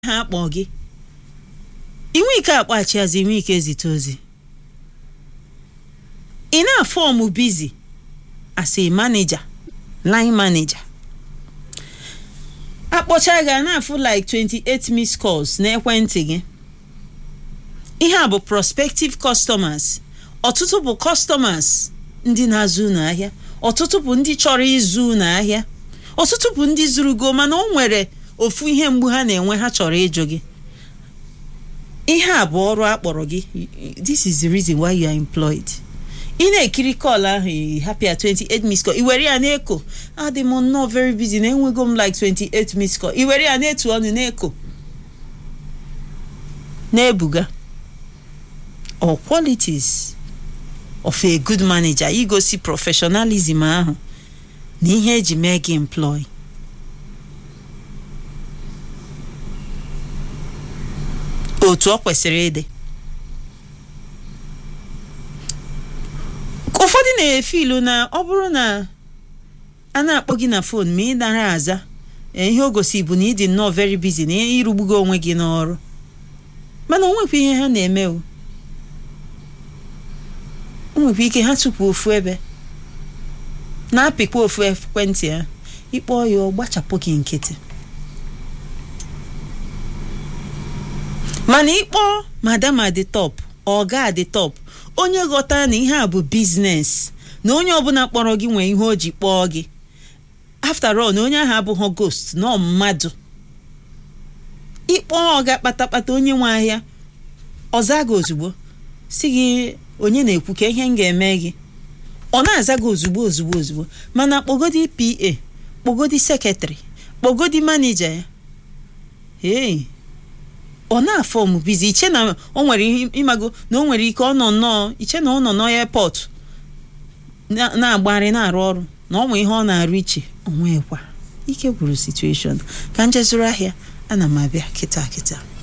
ha akpọ gị inwe ike akpọghachiazi inwe ike zite ozi ị na-afọmụ bizi as a manager line manager akpọcha gị a na-afụ like 28 missed calls n'ekwentị gị ihe a bụ prospective customers ọtụtụ bụ customers ndị na-azụ n'ahịa ọtụtụ bụ ndị chọrọ ịzụ n'ahịa ọtụtụ bụ ndị zụrụ go mana o nwere ofu ihe mgbu ha na-enwe ha chọrọ ịjụ gị ihe a bụ ọrụ akpọrọ gị this is the reason why you are employed ị na-ekiri kọl ahụ happy at 28 miss call i were ya na-eko adị m nnọọ very busy na enwego m like 28 miss call i were ya na-etu ọnụ na-eko na-ebuga or qualities of a good manager igosi professionalism ahụ na ihe eji mee gị employ otu ọ kwesịrị ịdị ụfọdụ na-efe ilu na ọ bụrụ na a na-akpọ gị na fon ma ị dara aza ihe o gosi bụ na ị dị nnọọ very busy na ịrụgbugo onwe gị n'ọrụ mana o nwekwa ihe ha na-eme o o nwekwa ike ha tupu ofu ebe na-apịkwa ofu ekwentị ha ịkpọ ya ọ gbachapụ gị nkịtị mana ịkpọ madam adị top ọga adị top onye ghọtara na ihe a bụ biznes na onye ọbụla kpọrọ gị nwee ihe o ji kpọọ gị after all na onye ahụ abụghị ghost nọ mmadụ ịkpọ ọga kpatakpata onye nwe ahịa ọza gị ozugbo si gị onye na-ekwu ka ihe m ga-eme gị ọ na-aza gị ozugbo ozugbo ozugbo mana kpọgodi pa kpọgodi sekretrị kpọgodi manija ya ee ọ na-afọm bizi iche na o nwere ịmago na o nwere ike ọ nọ nnọọ iche na ọ nọ n'airport na-agbagharị na-arụ ọrụ na ọ nwe ihe ọ na-arụ iche onwekwa ike gwuru situation ka njezuru ahịa ana m abịa kịta kịta